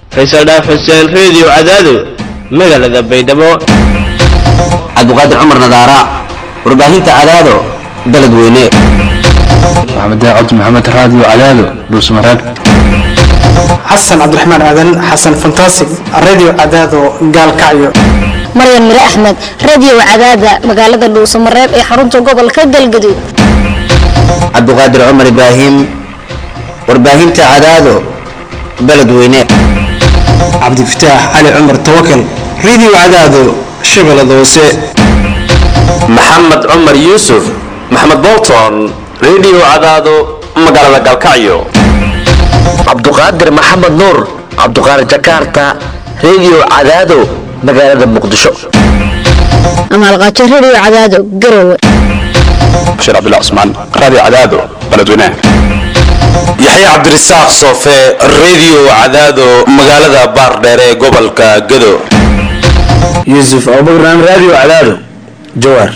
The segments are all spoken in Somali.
faysal dhaaf xuseen reediyo cadaado magaalada baydhabo cabdiqaadir cumar nadaara warbaahinta cadaado beledweyne maxamed cabdi maxamed raadiyo cadaado dhuusmareeb xasan cabdiraxmaan aadan xasan fantasig radio cadaado gaalkacyo maryan mire axmed radio cadaada magaalada dhuusamareeb ee xarunta gobolka galgaduud cabdiqaadir cumar ibraahim warbaahinta cadaado beledweyne cabdifataax cali cumar tawakal radio cadaado shabeellada hoose maxamed cumar yuusuf maxamed bolton radio cadaado magaalada galkacyo cabduqaadir maxamed nuur cabduqaadir jakarta radio cadaado magaalada muqdisho amaalqaajo radio cadaado garowe bashiir cabdullah cusmaan raadiyo cadaado beledweynaha yaxye cabdirasaaq soofe radio cadaado magaalada baardheer ee gobolka gado yuusuf abubakran raadiyo cadaado jawaar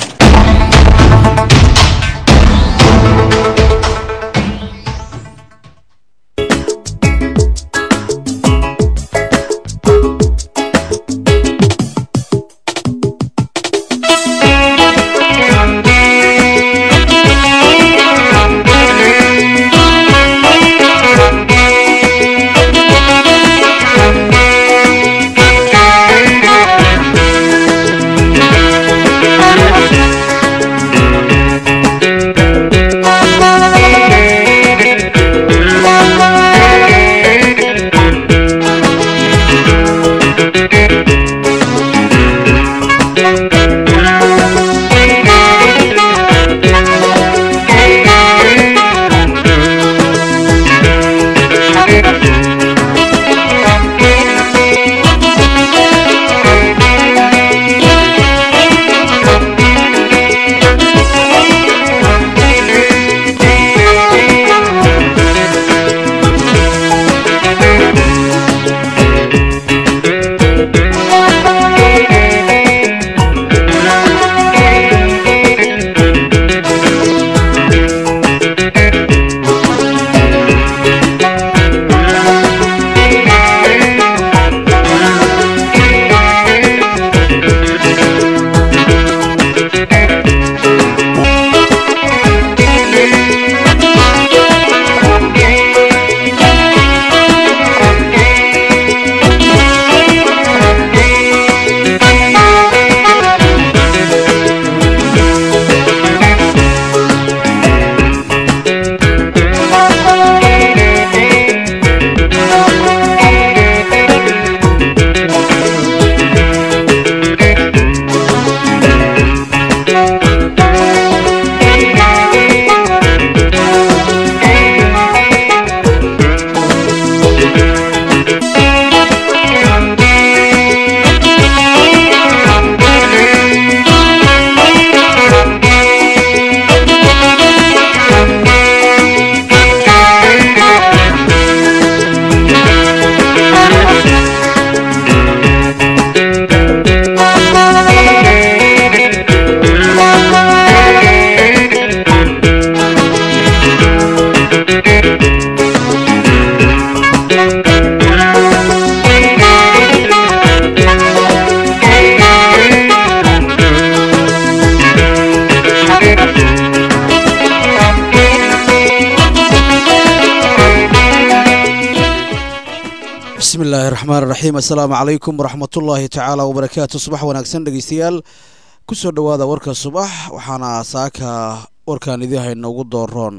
bismillahi raxmaan raxiim assalaamu calaykum waraxmatullaahi tacaala wabarakaatu subax wanaagsan dhegeystayaal kusoo dhowaada warka subax waxaana saaka warkaan idii hayno ugu dooroon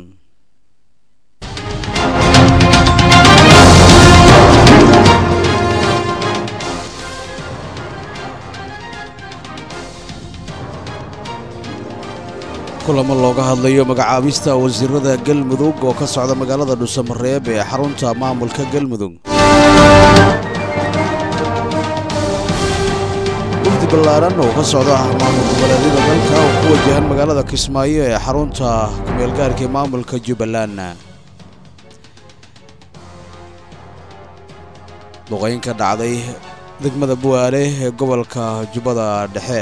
kulamo looga hadlayo magacaabista wasiirada galmudug oo ka socda magaalada dhuusamareeb ee xarunta maamulka galmudug wafdi ballaaran oo ka socda maamul goboleedyada dalka oo ku wajahan magaalada kismaayo ee xarunta kumeelgaarka ee maamulka jubbaland duqayn ka dhacday degmada buwaale ee gobolka jubbada dhexe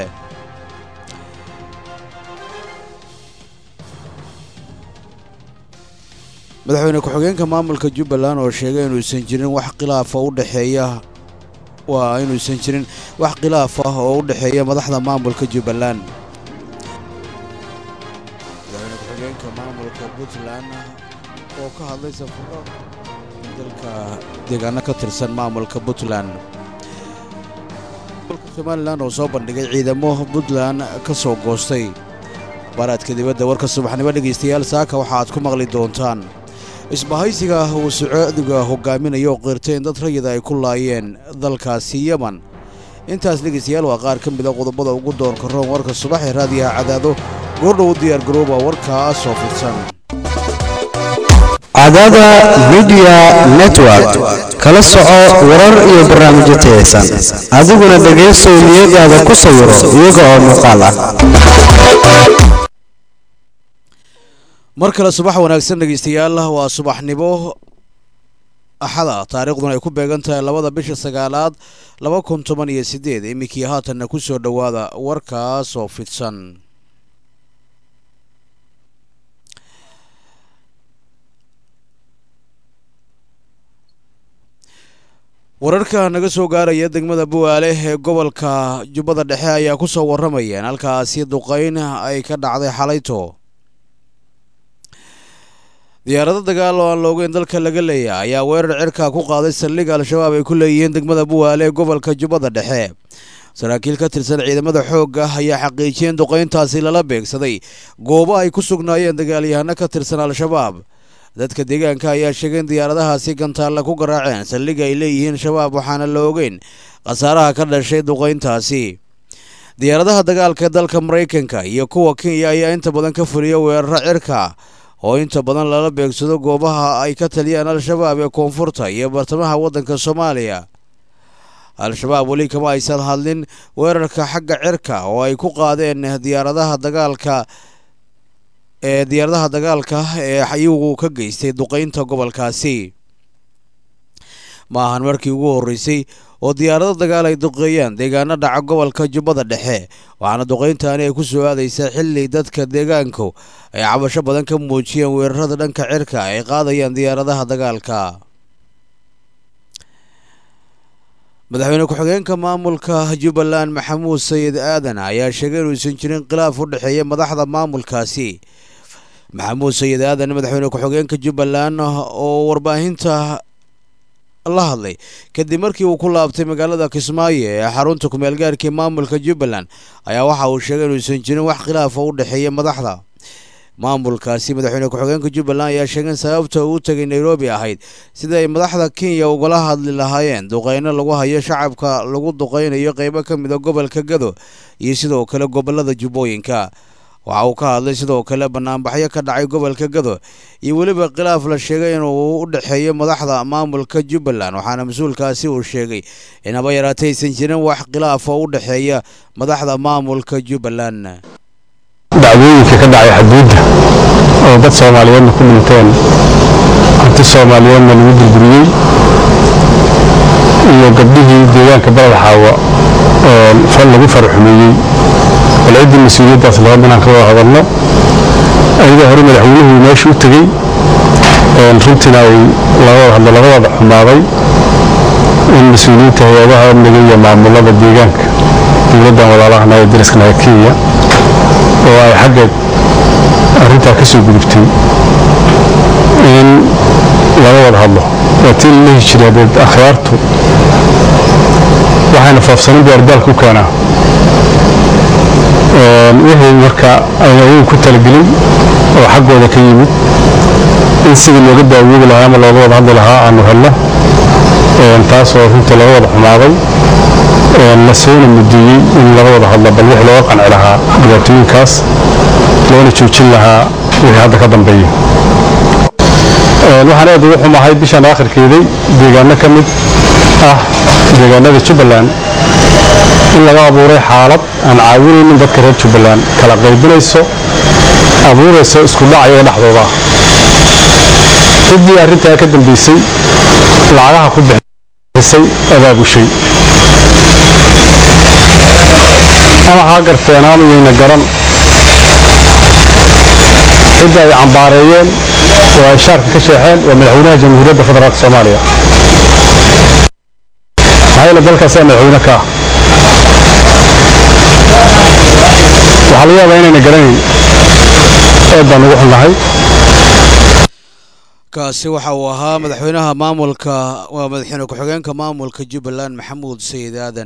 madaxweyne ku-xigeenka maamulka jubbaland oo sheegay inuusan jirin wax khilaafa u dhexeeya waa inuusan jirin wax khilaaf ah oo u dhexeeya madaxda maamulka jubbaland madaxweyne ku-xigeenka maamulka puntland oo ka hadlay safaro dalka deegaano ka tirsan maamulka puntland somalilan oo soo bandhigay ciidamo puntland ka soo goostay baaraadka dibadda warka subaxnimo dhegaystayaal saaka waxa aad ku maqli doontaan isbahaysiga uu sacuudiga hogaaminayo oo qirtay in dad rayida ay ku laayeen dalkaasi yeman intaas dhegaystayaal waa qaar ka mida qodobada ugu doonka roon warka subax ee raadiyaha cadaado goordhow u diyaar garooba warkaas oo fidsan cadaada midiya network kala soco warar iyo barnaamijyo tayaysan adiguna dhegaysow niyadaada ku sawiro iyaga oo muuqaal ah mar kale subax wanaagsan dhegaystayaal waa subaxnimo axada taariikhduna ay ku beegan tahay labada bisha sagaalaad laba kun toban iyo siddeed iminkii haatanna ku soo dhowaada warkaas oo fidsan wararka naga soo gaaraya degmada buwaale ee gobolka jubbada dhexe ayaa ku soo warramayeen halkaasi duqayn ay ka dhacday xalayto diyaarado dagaal oo aan loogeyn dalka laga leeyahay ayaa weerar cirka ku qaaday saldhigga al-shabaab ay ku leeyihiin degmada buwaale ee gobolka jubbada dhexe saraakiil ka tirsan ciidamada xoogga ayaa xaqiijiyeen duqayntaasi lala beegsaday goobo ay ku sugnaayeen dagaalyahano ka tirsan al-shabaab dadka deegaanka ayaa sheegay in diyaaradahaasi gantaalla ku garaaceen saldhigga ay leeyihiin shabaab waxaana la ogeyn khasaaraha ka dhashay duqayntaasi diyaaradaha dagaalka dalka maraykanka iyo kuwa kenya ayaa inta badan ka fuliya weeraro cirka oo inta badan lala beegsado goobaha ay ka taliyaan al-shabaab ee koonfurta iyo bartamaha waddanka soomaaliya al-shabaab weli kama aysan hadlin weerarka xagga cirka oo ay ku qaadeen diyaaradaha dagaalka ee diyaaradaha dagaalka ee iyagu ka geystay duqaynta gobolkaasi ma ahan markii ugu horreysay oo diyaarado dagaal ay duqeeyaan deegaano dhaca gobolka jubbada dhexe waxaana duqayntaani ay ku soo aadaysaa xilli dadka deegaanku ay cabasho badan ka muujiyeen weerarada dhanka cirka ay qaadayaan diyaaradaha dagaalka madaxweyne ku-xigeenka maamulka jubbaland maxamuud sayid aadan ayaa sheegay inuusan jirin khilaaf u dhexeeya madaxda maamulkaasi maxamuud sayid aadan madaxweyne ku-xigeenka jubbaland oo warbaahinta la hadlay kadib markii uu ku laabtay magaalada kismaayo ee xarunta kumeelgaarkii maamulka jubbaland ayaa waxa uu sheegay inuusan jirin wax khilaafa u dhexeeya madaxda maamulkaasi madaxweyne ku-xigeenka jubbaland ayaa sheegay in sababta uu tegay nairobi ahayd sida ay madaxda kenya ugala hadli lahaayeen duqeyno lagu hayo shacabka lagu duqeynayo qeybo ka mida gobolka gado iyo sidoo kale gobolada jubbooyinka waxa uu ka hadlay sidoo kale banaanbaxyo ka dhacay gobolka gado iyo weliba khilaaf la sheegay inuu u dhexeeyo madaxda maamulka jubbaland waxaana mas-uulkaasi uu sheegay in haba yaraatay aysan jirin wax khilaaf oo u dhexeeya madaxda maamulka jubbaland dacdooyinka ka dhacay xadduudda oo dad soomaaliyeedna ku dhinteen hanti soomaaliyeedna lagu burburiyey iyo gabdhihii deegaanka balad xaawa oo fal lagu faraxumeeyey bal ciddii mas-uuliyaddaas laga inaan ka wada hadalno ayadoo hore madaxweynuhu meesha u tegey runtiina ay laga wada hadlo laga wada xumaaday in mas-uuliyiinta hay-adaha amniga iyo maamulada deegaanka dowladdan walaalahana ee dariskanaga kenya oo ay xaggeed arrintaa ka soo gudubtay in laga wada hadlo waa tii la lehi jiray hadeed akhyaartu waxayna faafsanin buu ardaalka u keenaa wixii marka ayna ayagu ku talagelin oo xaggooda ka yimid in sidii looga daawoobi lahaa ama looga wada hadli lahaa aanu helno taas oo runtii laga wada xumaaday la soona mudeeyey in laga wada hadlo bal wix looga qanci lahaa dhibaatooyinkaas loona joojin lahaa wixii hadda ka dambeeya waxaan aad ugu xumahay bishan aakhirkeeday deegaano ka mid ah deegaanada jubbaland in laga abuuray xaalad aan caawinaynin dadka reer jubbaland kala qaybinayso abuurayso isku dhac iyaga dhexdooda ciddii arrintaa ka dambeysay lacagaha ku bixisay abaabushay ama haa garteen aanu yayna garan cidda ay cambaareeyeen oo ay shaarka ka sheexeen waa madaxweynaha jamhuuriyadda federaalka soomaaliya maxaa yeele dalkaasaa madaxweyne ka ah waxaa laga yaabaa inayna garanayn aad baan ugu xunnahay kaasi waxa uu ahaa madaxweynaha maamulka waa madaxweyne ku-xigeenka maamulka jubbaland maxamuud sayid aadan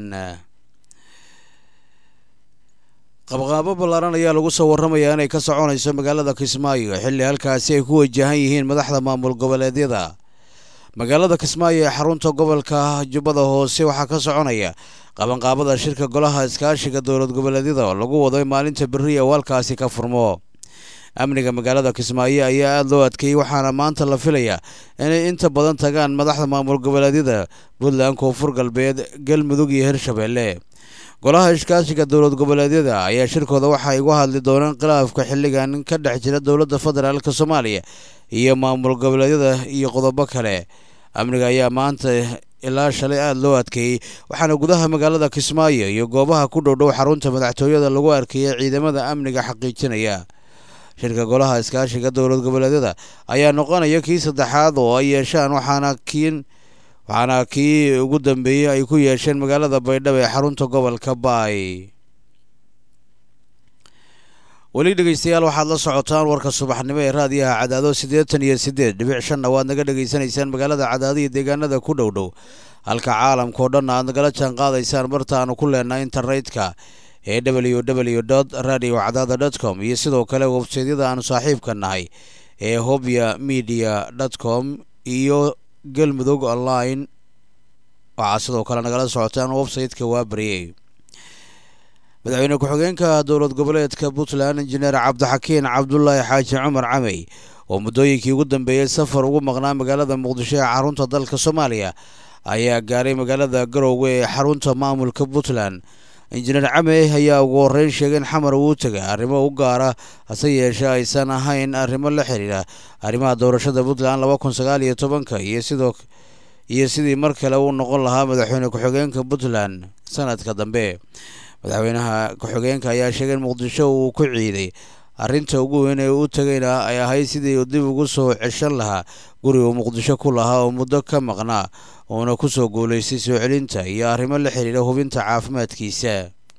qabqaabo ballaaran ayaa lagu soo warramayaa inay ka soconayso magaalada kismaayo xilli halkaasi ay ku wajahan yihiin madaxda maamul goboleedyada magaalada kismaayo ee xarunta gobolka jubbada hoose waxaa ka soconaya qabanqaabada shirka golaha iskaashiga dowlad goboleedyada oo lagu wado in maalinta berri uu halkaasi ka furmo amniga magaalada kismaayo ayaa aada loo adkeeyey waxaana maanta la filayaa inay inta badan tagaan madaxda maamul goboleedyada puntland koonfur galbeed galmudug iyo hirshabeelle golaha iskaashiga dowlad goboleedyada ayaa shirkooda waxa ay uga hadli doonaan khilaafka xilligan ka dhex jira dowladda federaalk soomaaliya iyo maamul goboleedyada iyo qodobo kale amniga ayaa maanta ilaa shalay aada loo adkeeyey waxaana gudaha magaalada kismaayo iyo goobaha ku dhowdhow xarunta madaxtooyada lagu arkayay ciidamada amniga xaqiijinaya shirka golaha iskaashiga dowlad goboleedyada ayaa noqonaya kii saddexaad oo ay yeeshaan waxaana kiin waxaana kii ugu dambeeyey ay ku yeesheen magaalada baydhabo ee xarunta gobolka baay weli dhegeystayaal waxaad la socotaan warka subaxnimo ee raadiyaha cadaado siddeetan iyo siddeed dhibic shanna waad naga dhegaysanaysaan magaalada cadaado iyo deegaanada ku dhow dhow halka caalamkao dhan aad nagala jaan qaadaysaan martaanu ku leenahay internetka ee w w dot radio cadaada dot com iyo sidoo kale websaydyada aanu saaxiibka nahay ee hobya media dot com iyo galmudug online waxaa sidoo kale nagala socotaan website-ka waa baryey madaxweyne ku-xigeenka dowlad goboleedka puntland injineer cabdixakiin cabdulaahi xaaji cumar camey oo muddooyinkii ugu dambeeyey safar ugu maqnaa magaalada muqdisho ee xarunta dalka soomaaliya ayaa gaaray magaalada garowga ee xarunta maamulka puntland injineer camey ayaa ugu horreyn sheegay in xamar uu tegay arrimo u gaara hase yeeshee aysan ahayn arrimo la xiriira arrimaha doorashada puntland laba kun sagaal iyo tobanka iyo sidoo iyo sidii mar kale uu noqon lahaa madaxweyne ku-xigeenka puntland sanadka dambe madaxweynaha ku-xigeenka ayaa sheegay in muqdisho uu ku ciiday arrinta ugu weyn ee u tegayna ay ahayd sidii uu dib ugu soo ceshan lahaa guri uu muqdisho ku lahaa oo muddo ka maqnaa uuna ku soo guulaystay soo celinta iyo arrimo la xiriira hubinta caafimaadkiisa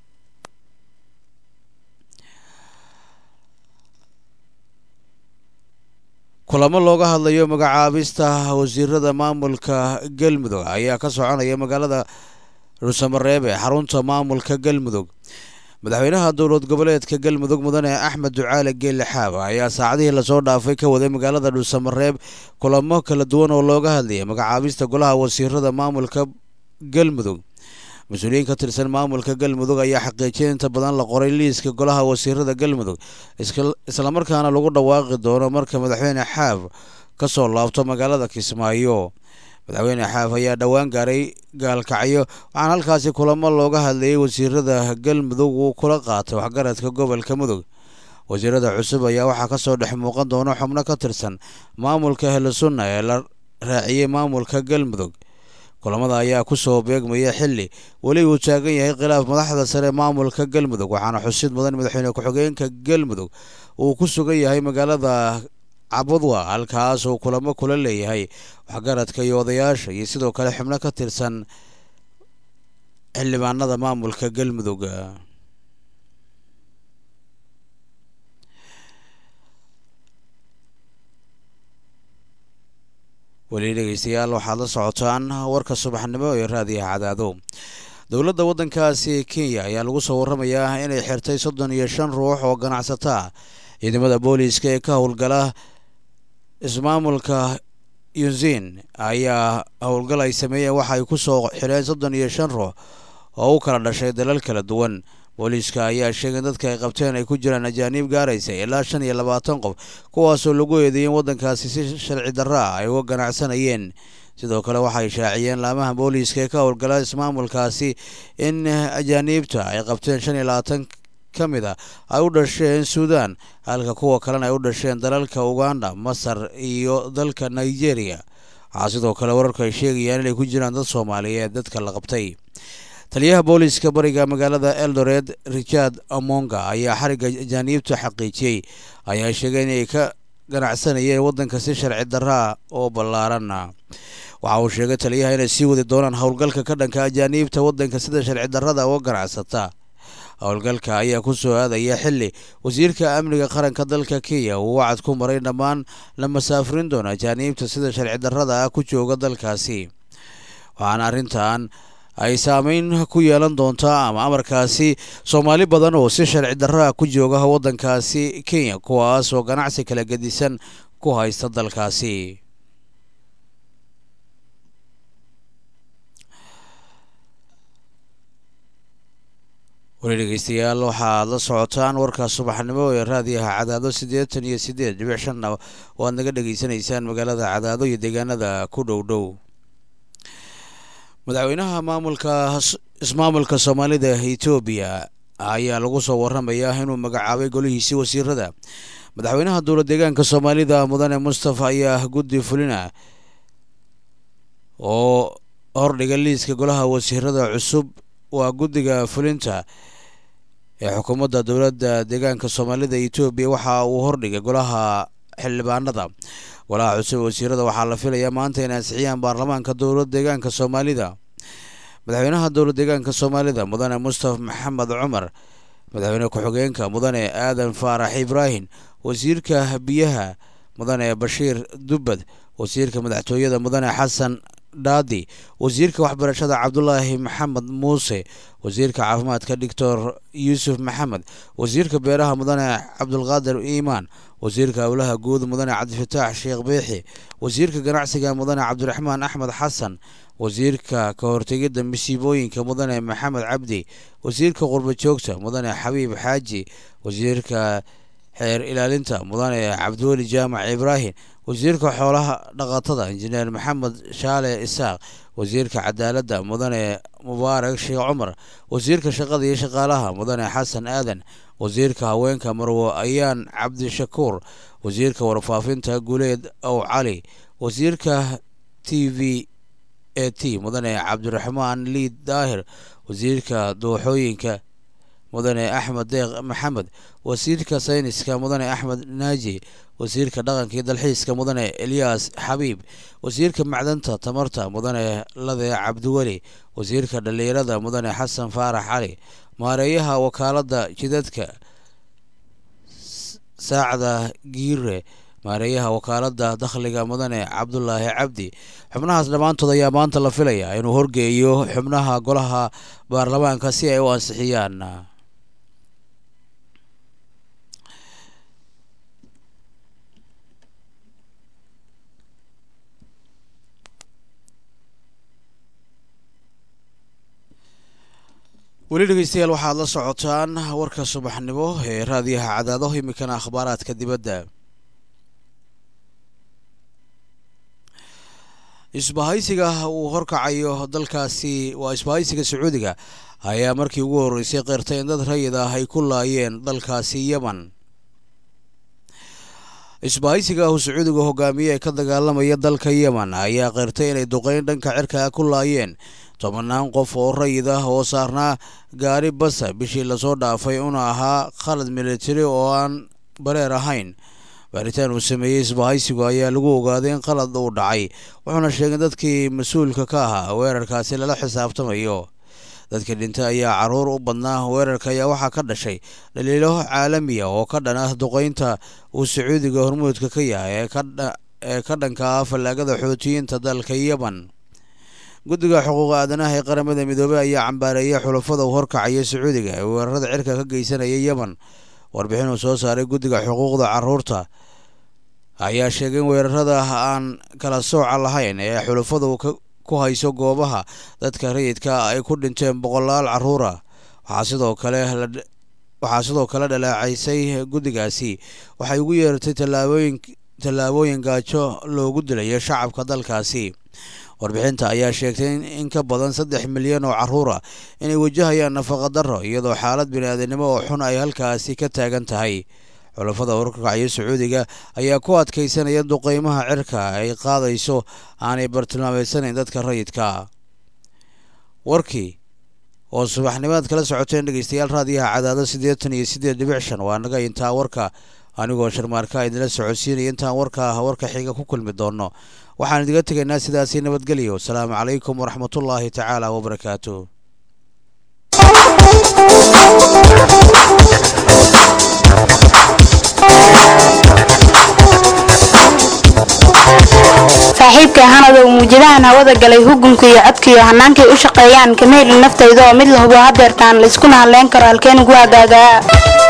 kulamo looga hadlayo magacaabista wasiirada maamulka galmudug ayaa ka soconaya magaalada dhuusamareeb ee xarunta maamulka galmudug madaxweynaha dowlad goboleedka galmudug mudane axmed ducaale geelle xaaba ayaa saacadihii lasoo dhaafay ka waday magaalada dhuusamareeb kulamo kala duwan oo looga hadlayay magacaabista golaha wasiirada maamulka galmudug mas-uuliyiin ka tirsan maamulka galmudug ayaa xaqiijiyay inta badan la qoray liiska golaha wasiirada galmudug islamarkaana lagu dhawaaqi doono marka madaxweyne xaab ka soo laabto magaalada kismaayo madaxweyne xaaf ayaa dhowaan gaaray gaalkacyo waxaana halkaasi kulamo looga hadlayay wasiirada galmudug uu kula qaatay waxgaradka gobolka mudug wasiirada cusub ayaa waxaa kasoo dhex muuqan doona xubno ka tirsan maamulka helesunna ee la raaciyey maamulka galmudug kulamada ayaa kusoo beegmaya xili weli uu taagan yahay khilaaf madaxda sare maamulka galmudug waxaana xusid mudan madaxweyne ku-xigeenka galmudug uu ku sugan yahay magaalada cabudwa halkaas uu kulamo kula leeyahay waxgaradka iyo odayaasha iyo sidoo kale xubno ka tirsan xildhibaanada maamulka galmudug weli dhegeystayaal waxaad la socotaan warka subaxnimo ee raadiyaha cadaado dowladda waddankaasi kenya ayaa lagu soo warramayaa inay xirtay soddon iyo shan ruux oo ganacsata ah ciidamada booliiska ee ka howlgala ismaamulka yunzin ayaa howlgal ay sameeyeen waxa ay ku soo xireen soddon iyo shan ruux oo u kala dhashay dalal kala duwan booliiska ayaa sheegay in dadka ay qabteen ay ku jiraan ajaaniib gaaraysa ilaa shan iyo labaatan qof kuwaasoo lagu eedeeyey in waddankaasi si sharci darro ah ay uga ganacsanayeen sidoo kale waxay shaaciyeen laamaha booliiska ee ka howlgala ismaamulkaasi in ajaaniibta ay qabteen shan iyo labaatan ka mid a ay u dhasheen suudan halka kuwa kalena ay u dhasheen dalalka uganda masar iyo dalka nigeria waxaa sidoo kale wararku ay sheegayaan inay ku jiraan dad soomaaliyeed dadka la qabtay taliyaha booliiska bariga magaalada eldoret richard amonga ayaa xarigga ajaaniibta xaqiijiyey ayaa sheegay inay ka ganacsanaya ee waddanka si sharci darraa oo ballaaran waxa uu sheegay taliyaha inay sii wadi doonaan howlgalka ka dhanka ajaaniibta waddanka sida sharci darrada uga ganacsata howlgalka ayaa ku soo aadaya xili wasiirka amniga qaranka dalka kenya uu wacad ku maray dhammaan la masaafurin doona ajaaniibta sida sharci darrada ah ku jooga dalkaasi waxaana arrintan ay saameyn ku yeelan doontaa ama amarkaasi soomaali badan oo si sharci darraa ku jooga waddankaasi kenya kuwaas oo ganacsi kala gedisan ku haysta dalkaasi weli dhegeystayaal waxaad la socotaan warka subaxnimo ee raadiyaha cadaado siddeetan iyo siddeed dhibic shanna waad naga dhegeysanaysaan magaalada cadaado iyo deegaanada ku dhow dhow madaxweynaha maamulka ismaamulka soomaalida etoobiya ayaa lagu soo waramayaa inuu magacaabay golihiisii wasiirada madaxweynaha dowla deegaanka soomaalida mudane mustafa ayaa guddi fulina oo hordhiga liiska golaha wasiirada cusub waa guddiga fulinta ee xukuumadda dowladda deegaanka soomaalida etoobiya waxa uu hordhigay golaha xildhibaanada golaha cusub wasiirada waxaa la filayaa maanta inay ansixiyaan baarlamaanka dowlad deegaanka soomaalida madaxweynaha dowlad deegaanka soomaalida mudane mustafa maxamed cumar madaxweyne ku-xigeenka mudane aadan faarax ibraahim wasiirka biyaha mudane bashiir dubbad wasiirka madaxtooyada mudane xasan dhaadi wasiirka waxbarashada cabdulaahi maxamed muuse wasiirka caafimaadka doctor yuusuf maxamed wasiirka beeraha mudane cabdulqaadir iimaan wasiirka howlaha guud mudane cabdifataax sheekh beexi wasiirka ganacsiga mudane cabdiraxmaan axmed xasan wasiirka ka hortegidda masiibooyinka mudane maxamed cabdi wasiirka qurba joogta mudane xabiib xaaji wasiirka xeer ilaalinta mudane cabdiweli jaamac ibraahim wasiirka xoolaha dhaqatada injineer maxamed shaale isaaq wasiirka cadaaladda mudane mubaarak sheekh cumar wasiirka shaqada iyo shaqaalaha mudane xasan aadan wasiirka haweenka marwo ayaan cabdishakuur wasiirka warfaafinta guleed ow cali wasiirka t v a t mudane cabdiraxmaan liid daahir wasiirka dooxooyinka mudane axmed deeq maxamed wasiirka sayniska mudane axmed naaji wasiirka dhaqanka iyo dalxiiska mudane elyaas xabiib wasiirka macdanta tamarta mudane lade cabdiweli wasiirka dhallinyarada mudane xasan faarax cali maareeyaha wakaaladda jidadka saacda giire maareeyaha wakaaladda dakhliga mudane cabdulaahi cabdi xubnahaas dhammaantood ayaa maanta la filayaa inuu horgeeyo xubnaha golaha baarlamaanka si ay u ansixiyaan weli dhegeystayaal waxaad la socotaan warka subaxnimo ee raadiyaha cadaado iminkana akhbaaraadka dibadda isbahaysiga uu horkacayo dalkaasi waa isbahaysiga sacuudiga ayaa markii ugu horreysay qeyrtay in dad rayid ah ay ku laayeen dalkaasi yemen isbahaysiga uu sacuudiga hogaamiye ee ka dagaalamaya dalka yemen ayaa qeyrtay inay duqeyn dhanka cirka ku laayeen tobannaan qof oo rayid ah oo saarnaa gaari basa bishii lasoo dhaafay una ahaa khalad militari oo aan bareer ahayn baaritaan uu sameeyey isbahaysigu ayaa lagu ogaaday in qalad uu dhacay wuxuuna sheegay dadkii mas-uulka ka ahaa weerarkaasi lala xisaabtamayo dadka dhintay ayaa caruur u badnaa weerarka ayaa waxaa ka dhashay dhaliilo caalamiya oo ka dhan ah duqeynta uu sacuudiga hormuudka ka yahay ee ka dhanka ah fallaagada xootiyiinta dalka yemen guddiga xuquuqa aadanaha ee qaramada midoobey ayaa cambaareeyay xulafada uu horkacaya sacuudiga ee weerarada cirka ka geysanaya yemen warbixin uu soo saaray guddiga xuquuqda caruurta ayaa sheegay in weerarada aan kala sooca lahayn ee xulafadu ku hayso goobaha dadka rayidka ay ku dhinteen boqolaal caruura waxaa sidoo kale waxaa sidoo kale dhaleecaysay guddigaasi waxay ugu yeeratay tallaabooyin tallaabooyin gaajo loogu dilayo shacabka dalkaasi warbixinta ayaa sheegtay in ka badan saddex milyan oo caruura inay wajahayaan nafaqa darro iyadoo xaalad bini-aadanimo oo xun ay halkaasi ka taagan tahay xulafada horkacyo sacuudiga ayaa ku adkaysanaya duqeymaha cirka ay qaadayso aanay bartilmaameysanayn dadka rayidka warkii oo subaxnimaad kala socoteen dhegeystayaal raadiyaha cadaado siddeetan iyo siddeed dhibic shan waa naga intaa warka anigoo sharmaarka idinla socodsiinaya intaan warka warka xiga ku kulmi doono waxaan idiga tegaynaa sidaasi nabadgelyo asalaamu calaykum waraxmatullaahi tacaala wabarakaatu saaxiibkay hanadow muujadahan hawada galay hugunka iyo codkaiyo hannaankay u shaqeeyaan kama helin naftayda oo mid la hubo hadeertaan layskuna hadleyn karo halkeen ugu hagaagaa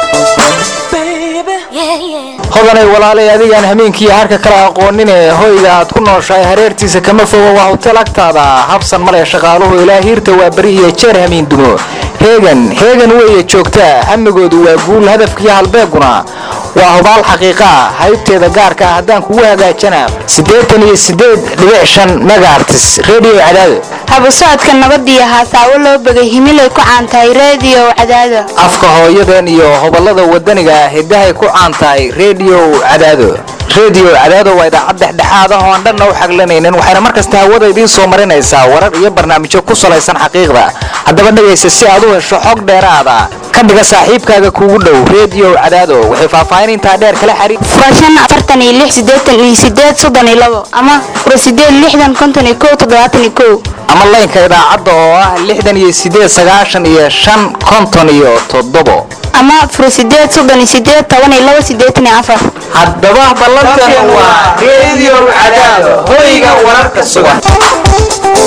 hodanay walaalay adigaan hameenkiiyo harka kala aqooninee hoyga aad ku nooshahay hareertiisa kama fogo waa hotel agtaada habsan male shaqaaluhu ilaa hiirta waa beri iyo jeer hamiin dumo heegan heegan weeye joogtaa hamigoodu waa guul hadafkiiyo halbeeguna waa hubaal xaqiiqaa haybteeda gaarka ah haddaan kugu hagaajana siddeetan iyo siddeed dhibic shan megaartis redio cadaado habu socodka nabadiyo haasaawo loo begay himilay ku caan tahay reediyo cadaado afka hooyadan iyo hobalada wadaniga ah hiddahay ku caan tahay redio cadaado redio cadaado waa idaacad dhexdhexaad ah oo aan dhanna u xaglanaynin waxayna mar kasta hawada idiin soo marinaysaa warar iyo barnaamijyo ku salaysan xaqiiqda haddaba dhegaysa si aad u hesho xog dheeraada ka dhiga saaxiibkaaga kuugu dhow redio cadaado waxay faahfaahin intaa dheer kala xariir furashan afartan iyo lix siddeetan iyo siddeed soddon iyo labo ama fura siddeed lixdan konton iyo kow toddobaatan iyo kow ama laynka idaacadda oo ah lixdan iyo siddeed sagaashan iyo shan konton iyo toddobo ama fura siddeed soddon iyo siddeed toban iyo labo siddeetan iyo afar haddaba ballantan waa redio cadaado hoyga wararka sugan